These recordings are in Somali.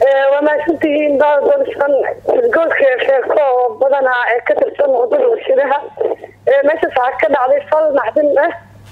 waa mahadsantihiin dadsan isgoodka sheeko oo badanaa ee ka tirsan wadada warshadaha meeshaas waxaa ka dhacday fal naxdin ah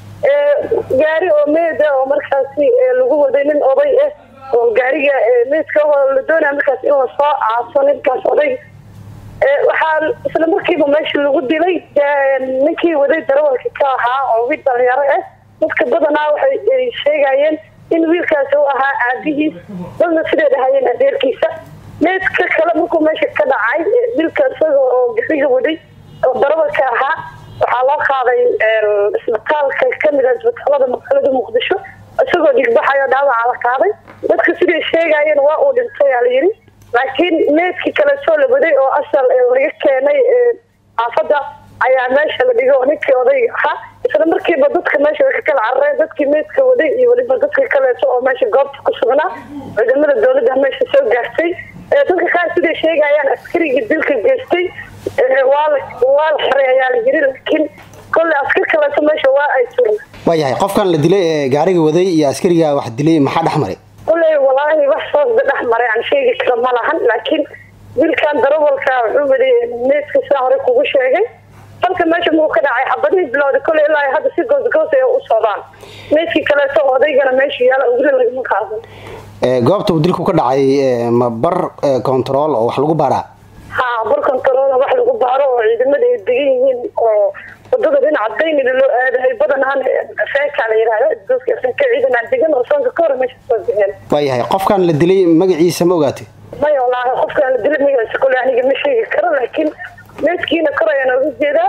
gaari oo meed ah oo markaasi lagu waday nin oday ah oo gaariga meedka la doonaya markaas in lasoo caaso ninkaas oday waxaa isla markiiba meesha lagu dilay ninkii waday darawalka ka ahaa oo wiil dhalinyaro ah dadka badanaa waxay sheegayeen in wiilkaasi u ahaa aabihiis dadna siday dhahayeen adeerkiisa meedka kale markuu meesha ka dhacay wiilka isaga oo gaxiga waday oo darawalka ahaa waxaa loo qaaday isbitaalka kamid a isbitaalada magaalada muqdisho isagoo dhigbaxayo dhaawaca la qaaday dadka siday sheegayeen waa uu dhintay aa layidhi laakiin meedkii kale soo la waday oo asal laga keenay xaafadda ayaa meesha la dhigay oo ninkii odayga ahaa isla markiiba dadka meesha way ka kala carareen dadkii meedka waday iyo weliba dadka kaleeto oo meesha goobta ku sugnaa ciidamada dowladda meesha soo gaartay dadka qaar siday sheegayaan askarigii dilka geystay waa la waa la xiray ayaa la yiri laakiin kolley askar kaleeto meesha waa ay turin waayahay qofkan la dilay ee gaariga waday iyo askariga wax dilay maxaa dhex maray kolley walaahi wax soosba dhex maray aan sheegi karo ma lahan laakiin wiilkan darawalka wuxuu waday meedka sidaa hore kugu sheegay halka meesha muu ka dhacay xabadihii bilowda kolley ilaa hadda si goosgoos ay u socdaan meedkii kaleeto odaygana meesha yaala weli lagama qaadan goobta uu dilku ka dhacay ma bar control oo wax lagu baaraa ha bar control wax lagu baaro oo ciidamada ay degan yihiin oo wadada dhinaca daynila loo aadahay badanaan feeka la yihahda isgooska feeka ciidan aan degan oo soonka ka hore meesha soo bixeen waayahay qofkan la dilay magaciisa ma ogaatay maya wallaahi qofkaan la dilay magaciisa kolley aniga ma sheegi karo laakiin meedkiina kor ayaan oga jeedaa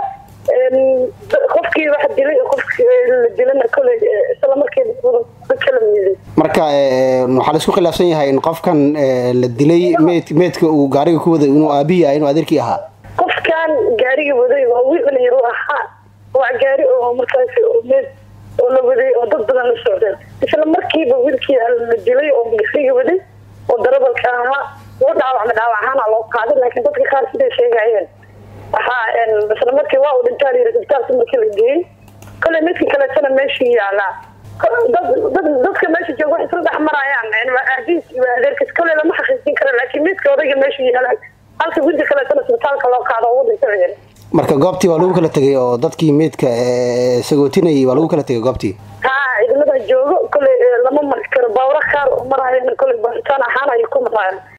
qofkii wax dilay qofki la dilana kolley isla markiiba kala miiday marka waxaa la isku khilaafsan yahay in qofkan la dilay meed meedka uu gaariga ku waday inuu aabihii ah inuu adeerkii ahaa qofkan gaariga waday waa wiil dhalinyaro ahaa waa gaari oo markaasi meed oo la waday oo dad badan la socdeen isla markiiba wiilkii la dilay oo gaariga waday oo darabalka ahaa loo dhaawacma dhaawac ahaana loo qaaday laakiin dadka qaar siday sheegayeen waxaa isla markii waa uu dhintaa la yiri isbitaalka markii la geeyey kolley midka kaleetana meeshii yaalaa dadka meesha jooga wax isla dhex marayaan aabiis iyo adeerkiis kolley lama xaqiijin karo laakiin midka odayga meesha yaala halka wiilka kaleetana isbitaalka loo qaado oo dhintay marka goobtii waa lagu kala tegay oo dadkii meydka sagootinayay waa lagu kala tegay goobtii ha ciidamada joogo kolley lama mari karo baawra qaar oo marayana kolley baaritaan ahaan ayay ku marayaan